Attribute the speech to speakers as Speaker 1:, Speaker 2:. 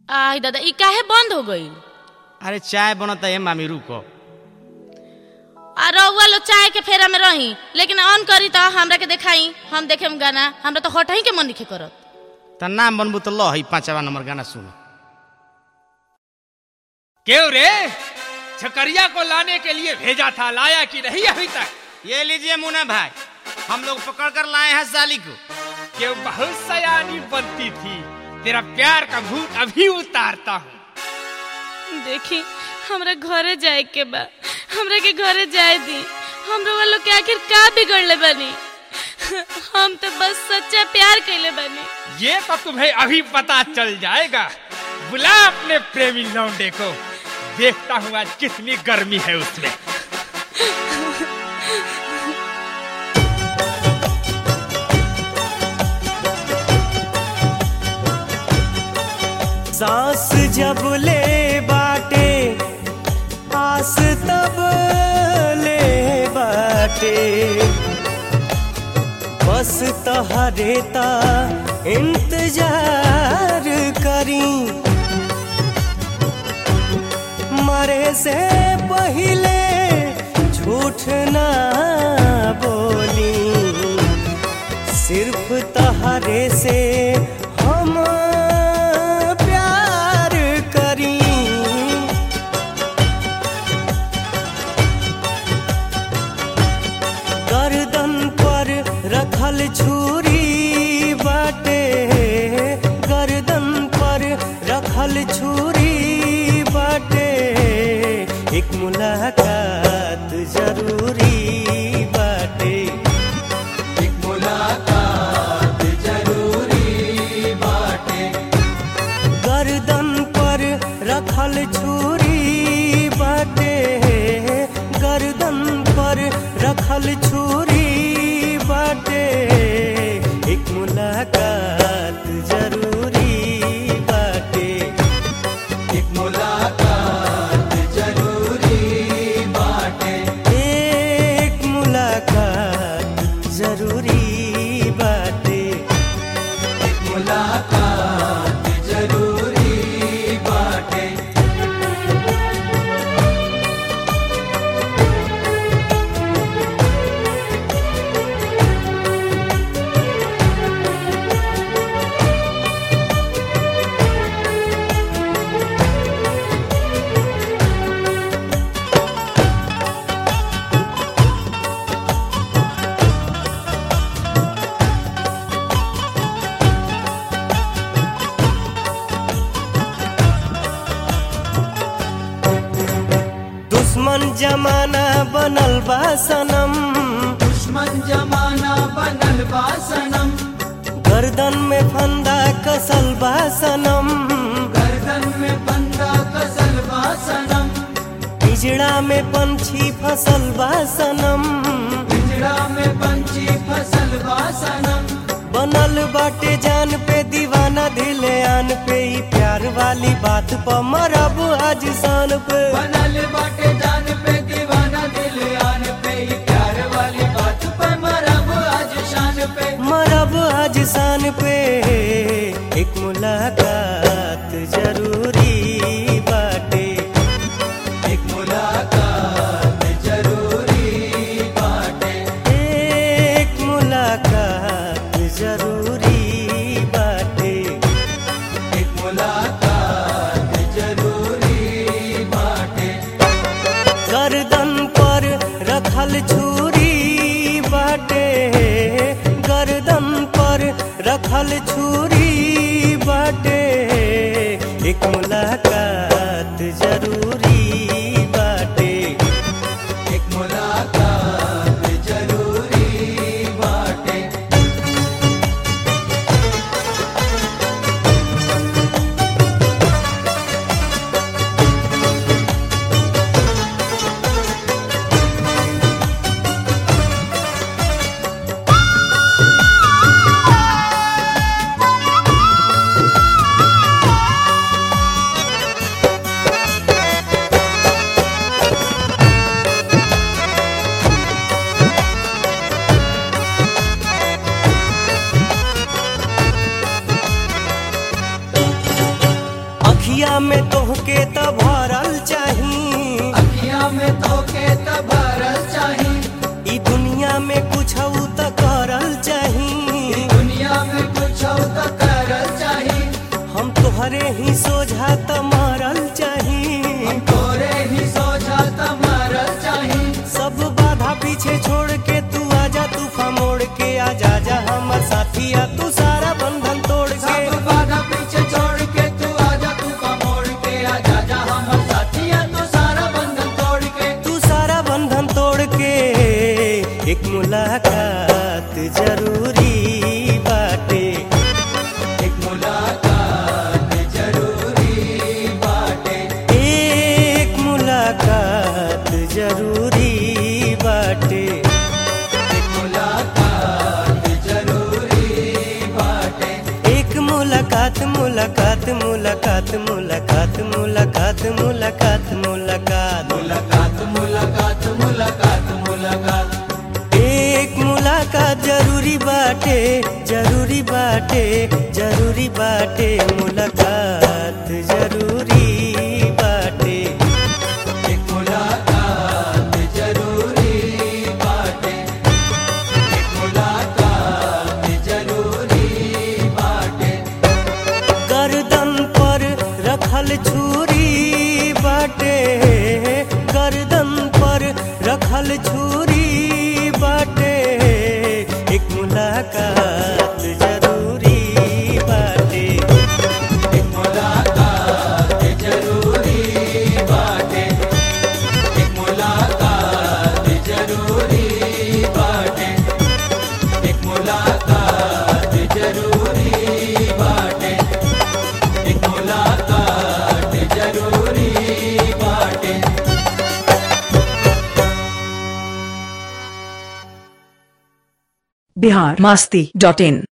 Speaker 1: आई दादा ई काहे बंद हो गई
Speaker 2: अरे चाय बनता है मामी रुको
Speaker 1: आ रउआ लो चाय के फेरा में रही लेकिन ऑन करी तो हमरा के देखाई हम देखेम गाना हमरा तो हटही के मन लिखे करत
Speaker 2: त नाम बनबू तो लो है पांचवा नंबर गाना सुनो
Speaker 3: क्यों रे छकरिया को लाने के लिए भेजा था लाया कि नहीं अभी तक
Speaker 2: ये लीजिए मुन्ना भाई हम लोग पकड़ कर लाए हैं साली को
Speaker 3: क्यों बहुत सयानी बनती थी तेरा प्यार का भूत अभी उतारता हूँ
Speaker 1: देखी हमरा घरे जाए के बा हमरा के घरे जाए दी हम रउआ लोग के आखिर का बिगड़ले बानी हम तो बस सच्चा प्यार कैले बानी
Speaker 3: ये तो तुम्हें अभी पता चल जाएगा बुला अपने प्रेमी लौंडे को देखता हूँ आज कितनी गर्मी है उसमें
Speaker 4: सांस जब ले बाटे आस तब ले बाटे बस तहरे ता इंतजार करी मरे से पहले झूठ ना बोली सिर्फ तहरे से हम प्यार करी गर्दन पर रखल छुरी बाटे गर्दन पर रखल छुरी बाटे एक मुलाकात जरूरी बाटे एक मुलाकात जरूरी बाटे गर्दन पर रखल छुरी बाटे गर्दन पर रखल छुरी बाटे एक मुलाकात जरूरी बाटे एक मुलाकात जरूरी बाटे एक मुलाकात जरूरी बाटे एक मुलाकात जरूरी बाटे दुश्मन जमाना बनल बा सनम
Speaker 5: दुश्मन जमाना बनल बा सनम
Speaker 4: गर्दन में फंदा कसल बा सनम
Speaker 5: गर्दन में बंदा कसल बा सनम
Speaker 4: पिजड़ा में पंछी फसल बा सनम
Speaker 5: पिंजड़ा में पंछी फसल बा सनम
Speaker 4: बनल बाटे जान पे दीवाना दिले आन पे ई प्यार वाली बात पर मरब आज शान पे
Speaker 5: बनल बाटे जान पे दीवाना दिल आन पे ही प्यार वाली बात पे मरब आज शान पे
Speaker 4: मरब आज शान पे एक मुलाकात जरूरी बाटे
Speaker 5: एक मुलाकात जरूरी बाटे
Speaker 4: एक मुलाकात जरूरी बाटे
Speaker 5: एक मुलाकात जरूरी बाटे
Speaker 4: गर्दन पर रखल छुरी बाटे गर्दन पर रखल छुरी बाटे एक मुलाकात जरूरी बाटे
Speaker 5: एक मुलाकात जरूरी बाटे
Speaker 4: अखिया में तोहके त भरल चाही
Speaker 5: अखियां में तोके त भरल चाही
Speaker 4: ई दुनिया में कुछ त करल चाही
Speaker 5: दुनिया में कुछ त करल चाही
Speaker 4: हम तोहरे ही सोझा त मरल चाही
Speaker 5: हम तोरे ही सोचा त मरल चाही
Speaker 4: सब बाधा पीछे छोड़ के तू आजा तूफा मोड़ के आजा जा हमर साथिया तू सारा बंधन तोड़ के
Speaker 5: सब बाधा पीछे छोड़ के तू आजा तू का मोड़ के आजा जा हमर साथिया तू सारा बंधन तोड़ के
Speaker 4: तू सारा बंधन तोड़ के एक मुलाकात जरूरी बाटे
Speaker 5: एक मुलाकात जरूरी बाटे
Speaker 4: एक मुलाकात जरूरी बाटे
Speaker 5: एक मुलाकात जरूरी बाटे
Speaker 4: एक मुलाकात मुलाकात मुलाकात मुलाकात मुलाकात मुलाकात मुलाकात
Speaker 5: मुलाकात मुलाकात मुलाकात मुलाकात
Speaker 4: एक मुलाकात जरूरी बाटे जरूरी बाटे जरूरी बाटे मुलाकात जरूरी बाटे
Speaker 5: एक मुलाकात जरूरी बाटे एक मुलाकात जरूरी बाटे
Speaker 4: गर्दन पर रखल छुरी बाटे गर्दन पर रखल छुरी बाटे एक मुलाकात जरूरी बाटे
Speaker 5: एक मुलाकात जरूरी बाटे एक मुलाकात जरूरी बाटे एक मुलाकात जरूरी बाटे एक मुलाकात जरूरी बाटे
Speaker 6: बिहार मस्ती डॉट इन